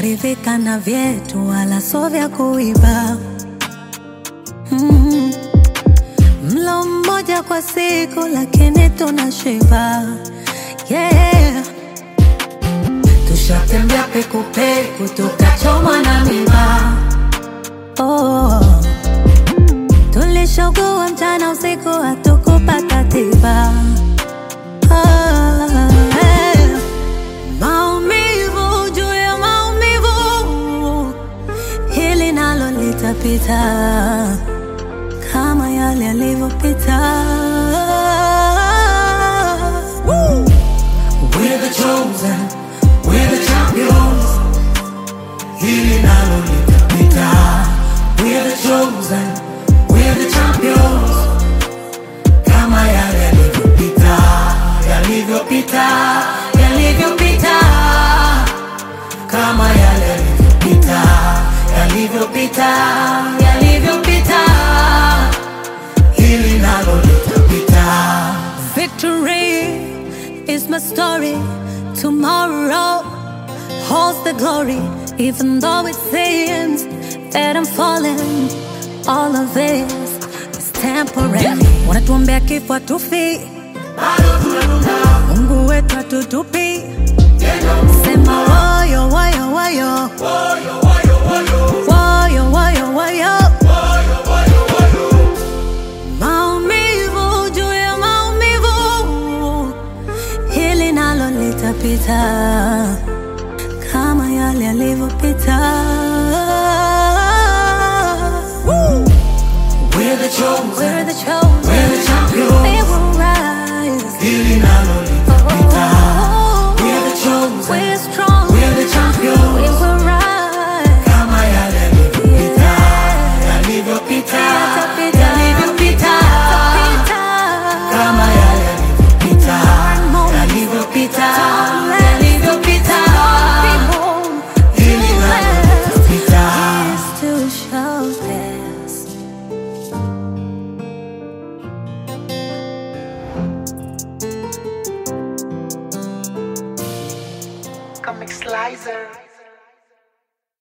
tusharidhika na vyetu, wala so vya kuiba. Mm. Mlo mmoja kwa siku, lakini tunashiba. Yeah. Tushatembea pekupeku, tukachomwa na miba. Oh. Tulishogua mchana usiku, hatukupata tiba. Ah, eh. Maumivu juu ya maumivu, hili nalo litapita kama yale yalivyopita. Woo! We're the chosen, we're the champions. Hili nalo litapita. We're the chosen, we're the champions. Kama yale yalivyopita, yalivyopita, yalivyopita. Kama yale yalivyopita, yalivyopita, yalivyopita. Hili nalo litapita. Victory is my story. Tomorrow holds the glory. Even though it seems that I'm falling, all of this is temporary. Wanatuombea kifo hatufi, Mungu wetu hatutupi. Sema woyo woyo woyo, woyo woyo woyo. Maumivu juu ya maumivu, hili nalo litapita kama yale yalivyopita.